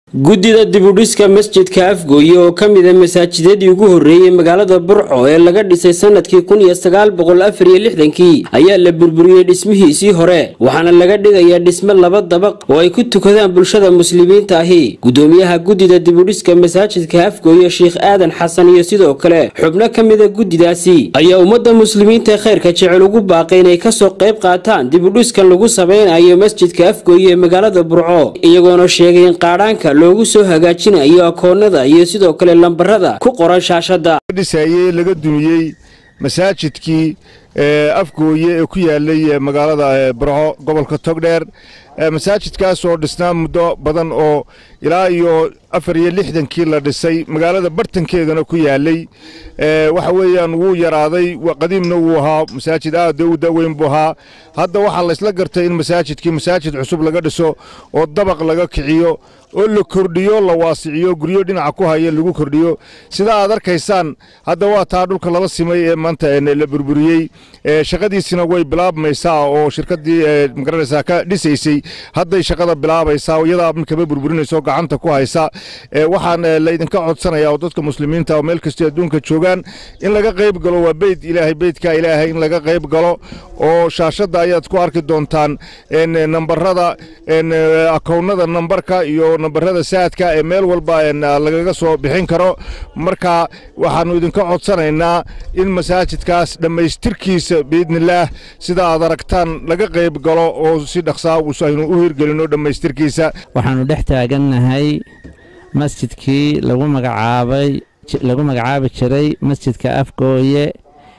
guddida dibudhiska masjidka afgooye oo ka mid a masaajidadii ugu horreeyey magaalada burco ee laga dhisay sanadkii kun iyo sagaal boqol afar iyo lixdankii ayaa la burburiyey dhismihiisii hore waxaana laga dhigayaa dhisme laba dabaq oo ay ku tukadaan bulshada muslimiinta ahi guddoomiyaha guddida dibudhiska masaajidka afgooye sheikh aadan xasan iyo sidoo kale xubno ka mida guddidaasi ayaa ummadda muslimiinta khayrka jecel ugu baaqay inay kasoo qayb qaataan dibudhiskan lagu samaynayo masjidka afgooye ee magaalada burco iyagoona sheegay in qaadhaanka loogu soo hagaajinayo akoonada iyo sidoo kale lambarada ku qoran shaashadda dhisaye laga dumiyey masaajidkii afgooye ee ku yaalay magaalada burco gobolka togdheer masaajidkaas oo dhisnaa muddo badan oo ilaa iyo afar iyo lixdankii la dhisay magaalada bartankeedana ku yaalay waxa weeyaan wuu yaraaday qadiimna wuu ahaa masaajid aad u daweyn buu ahaa hadda waxaa laysla gartay in masaajidkii masaajid cusub laga dhiso oo dabaq laga kiciyo oo la kordhiyo la waasiciyo guryo dhinaca ku haya lagu kordhiyo sida aad arkaysaan hadda waa taa dhulka lala simay ee maanta la burburiyey shaqadiisina way bilaabmaysaa oo shirkadii magaranaysaa ka dhisaysay hadday shaqada bilaabaysaa iyadaa kaba burburinayso gacanta ku haysa waxaan laydinka codsanayaa oo dadka muslimiinta oo meel kastoo adduunka joogaan in laga qayb galo waa beyd ilaahay beydka ilaahay in laga qayb galo oo shaashadda ayaad ku arki doontaan nambarada akownada nambarka iyo nambarada saadka ee meel walba lagaga soo bixin karo marka waxaannu idinka codsanaynaa in masaajidkaas dhammaystirkiisa biidnillaah sida aad aragtaan laga qayb galo oo si dhaqsaa aynu u hirgelino dhammaystirkiisa waxaannu dhex taagannahay masjidkii lagu magacaabay lagu magacaabi jiray masjidka afgooye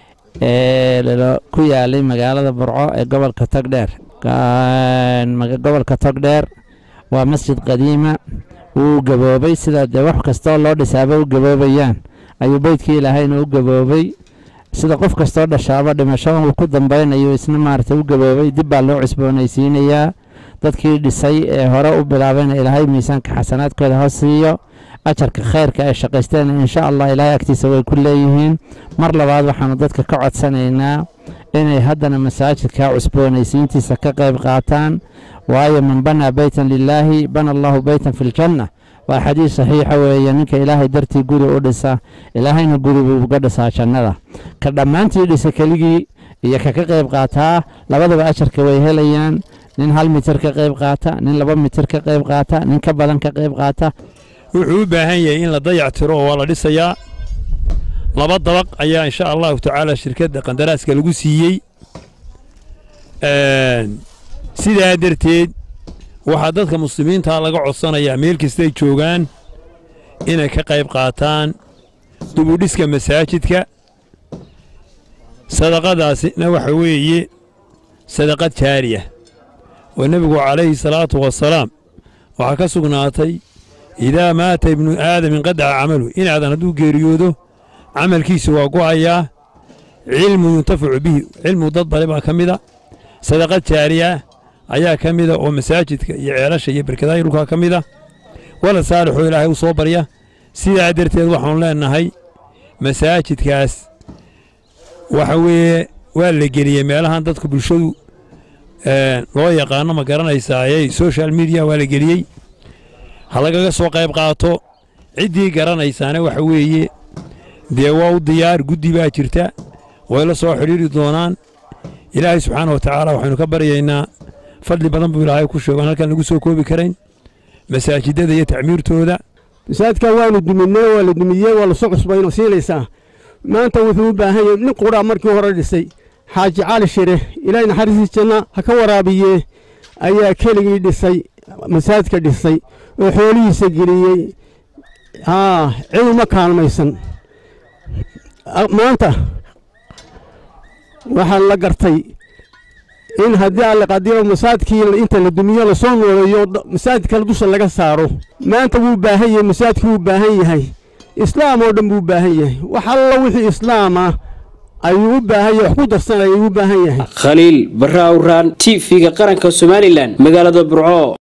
ee ku yaalay magaalada burco ee gobolka togdheer gobolka togdheer waa masjid qadiima wuu gaboobay sida dee wax kastoo loo dhisaaba u gaboobayaan ayuu beydkii ilaahayna u gaboobay sida qof kastoo dhashaaba dhimasho uu ku dambeynayo isna maaragtay u gaboobay dib baa loo cusboonaysiinayaa dadkii dhisay ee hore u bilaabayna ilaahay miisaanka xasanaadkooda hoos siiyo ajarka khayrka ay shaqaysteen insha allah ilaahay agtiisa way ku leeyihiin mar labaad waxaanu dadka ka codsanaynaa inay haddana masaajidka cusboonaysiintiisa ka qayb qaataan waayo man banaa beytan lilaahi bana allahu beytan fi ljanna waa xadiis saxiixa weeye ninka ilaahay dartii guri u dhisa ilaahayna guri buu uga dhisaa jannada ka dhammaantii dhisa keligii iyo ka ka qayb qaataa labadaba ajarka way helayaan nin hal mitir ka qayb qaata nin laba mitir ka qayb qaata nin ka badan ka qayb qaata wuxuu u baahan yahay in la dayac tiro oo waa la dhisayaa laba dabaq ayaa insha allahu tacaala shirkadda qandaraaska lagu siiyey sidaa darteed waxaa dadka muslimiinta laga codsanayaa meel kastay joogaan inay ka qayb qaataan dubudhiska masaajidka sadaqadaasina waxa weeye sadaqad jaariya oo nebigu calayhi salaatu wasalaam waxaa ka sugnaatay idaa maata ibnu aadam inqadaca camalu inaadan hadduu geeriyoodo camalkiisu waa go'ayaa cilmu yuntafacu bihi cilmu dad bale baa ka mida sadaqad jaariya ayaa ka mida oo masaajidka iyo ceelasha iyo berkadaha dhulkaa ka mida walad saalixoo ilaahay u soo barya sidaa darteed waxaanu leennahay masaajidkaas waxa weeye waa la geliyey meelahan dadka bulshadu loo yaqaano ma garanaysaaye social media waa la geliyey ha lagaga soo qayb qaato ciddii garanaysaana waxa weeye dee waa u diyaar guddi baa jirta way la soo xidhiiri doonaan ilaahay subxaana wa tacaala waxaynu ka baryaynaa fadli badan buu ilaahay ku sheego aan halkan lagu soo koobi karayn masaajidada iyo tacmiirtooda masaajidkan waanu duminay waa la dumiyey waa lasoo cusbayno siinaysaa maanta wuxuu u baahan yahay nin quraa markii hore dhisay xaaji cali shire ilaahay naxariistii janna ha ka waraabiye ayaa keligii dhisay masaajidka dhisay oo xoolihiisa geliyey haa cid uma kaalmaysan maanta waxaa la gartay in haddii alle qadiba masaajidkii inta la dumiyo lasoo nooleeyo masaajid kale dusha laga saaro maanta wuu baahan yahay masaajidku wuu baahan yahay islaam oo dhan buu u baahan yahay wax alla wixii islaam ah ayuu u baahan yahay wax ku darsanaya ayuu u baahan yahay khaliil barra awraan t v-ga qaranka somalilan magaalada burco